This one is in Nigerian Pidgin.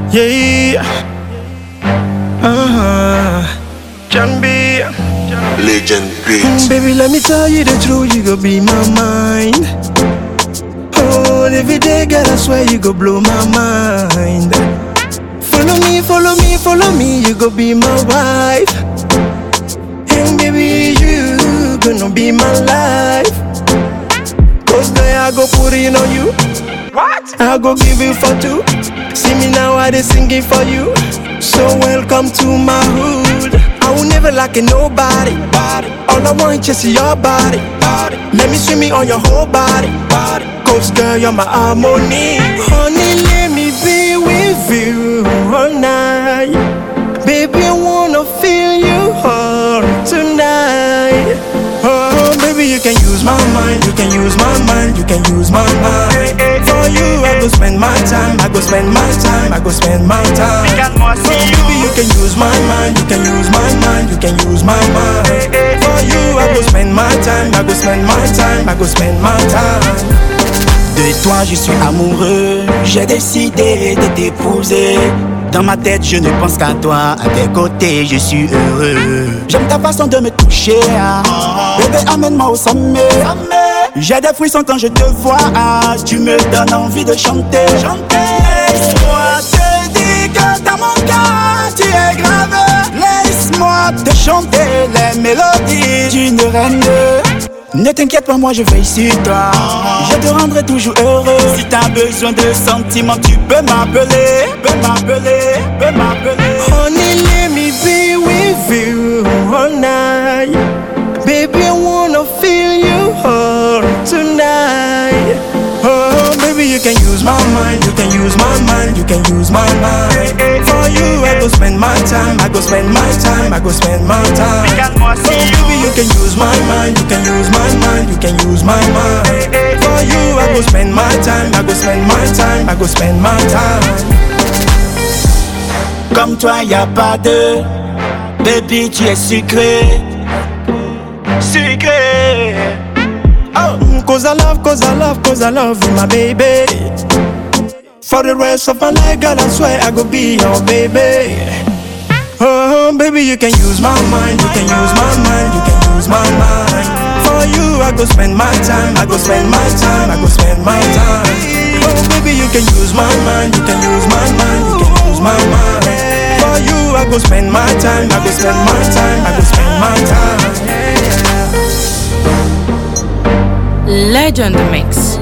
Yeah. Uh huh. Can be. Legend Mm, beat. Baby, let me tell you the truth, you go be my mind. Oh, every day, girl, I swear you go blow my mind. Follow me, follow me, follow me, you go be my wife. And baby, you gonna be my life. Cause girl, I go put it on you. What? I go give you for two. See me now, I dey singing for you. So welcome to my hood. I will never like nobody. All I want is your body. Let me swim me on your whole body. Cause girl, you're my harmony. Honey, let me be with you all night. Baby, I wanna feel you all tonight. Oh, baby, you can use my mind, you can use my mind, you can use my mind. For you, I go spend my time, I go spend my time, I go spend my time. Regarde-moi, Oh, see baby, you can use my mind, you can use my mind, you can use my mind. For you, I go spend my time, I go spend my time, I go spend my time. De toi je suis amoureux, j'ai décidé de t'épouser. Dans ma tête je ne pense qu'à toi, à tes côtés je suis heureux. J'aime ta façon de me toucher, ah. bébé amène-moi au sommet. J'ai des frissons quand je te vois, ah. tu me donnes envie de chanter. Laisse-moi te dire que dans mon cœur tu es grave. Laisse-moi te chanter les mélodies d'une reine. Ne t'inquiète pas, moi je veille sur toi. Je te rendrai toujours heureux. Si t'as besoin de sentiments, tu peux m'appeler. Peux m'appeler, peux m'appeler. Honey, let me be with you all night. Baby, I wanna feel you all tonight. Oh, baby, you can use my mind, you can use my mind, you can use my mind. For you, I go spend my time, I go spend my time, I go spend my time. Regarde-moi, Oh, see baby, you can use my mind, you can use my mind, you can use my mind. For you, I go spend my time, I go spend my time, I go spend my time. Comme toi, y a pas de. Baby, tu es sucré. Sucré. Oh, mm, cause I love, cause I love, cause I love you, my baby. For the rest of my life, God, I swear I go be your baby. Oh, baby, you can use my mind, you can use my mind, you can use my mind. For you, I go spend my time, I go spend my time, I go spend my time. Oh, baby, you can use my mind, you can use my mind, you can use my mind. For you, I go spend my time, I go spend my time, I go spend my time. Legend Mix.